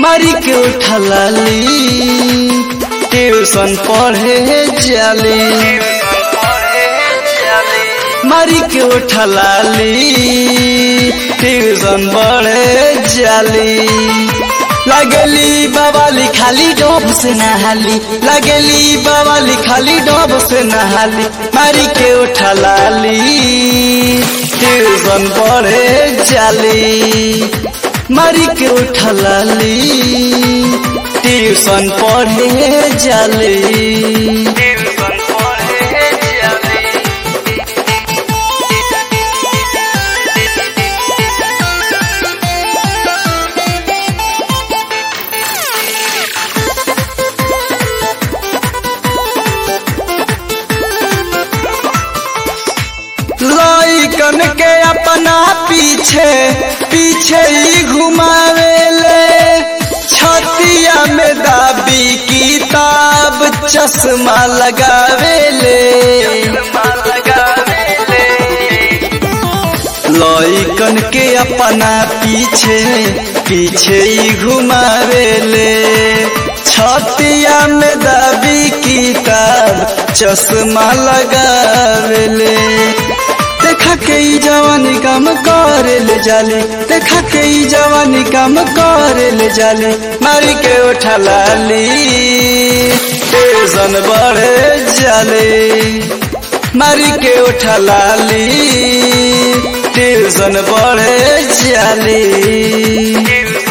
मारी के उठलाली ट्यूशन पढ़े जाली मारी के उठलाली ट्यूशन पढ़े जाली लगली बवाली खाली डोब से नहाली लगली बवाली खाली डोब से नहाली मारी के उठलाली ट्यूशन पढ़े जाली मारी के उठलाली ट्यूशन पढ़े जाली लइकन के अपना पीछे पीछे ही घुमावेले छतिया में दाबी किताब चश्मा लगावेले लइकन के अपना पीछे पीछे ही घुमावेले छतिया में दाबी किताब चश्मा लगावेले देखा के ई जवानी काम करे ले जाली देखा के ई जवानी काम करे ले जाली मारी के उठा लाली टेंशन बढ़े जाली मारी के उठा लाली टेंशन बढ़े जाली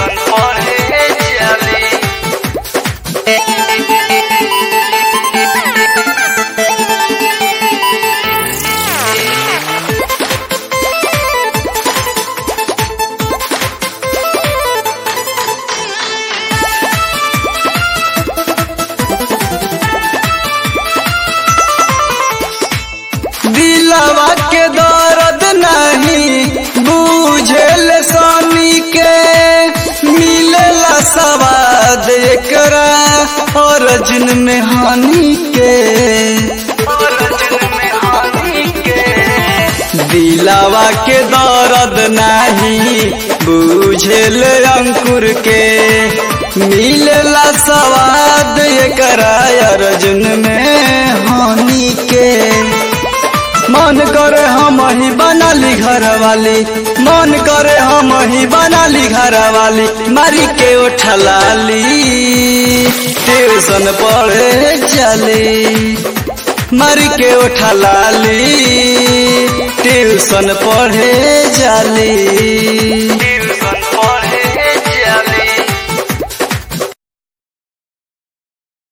दिलवा के दर्द नहीं बुझेल स्वामी के मिलेला सवाद एकरा और जिन में हानि के दिलवा के दर्द नहीं बुझेल अंकुर के मिलेला सवाद एकरा अर्जुन में हानि के मन करे हम ही बनाली घर वाली मन करे हम ही बनाली घर वाली मारी के उठलाली ट्यूशन पढ़े चली मारी के उठलाली ट्यूशन पढ़े जाली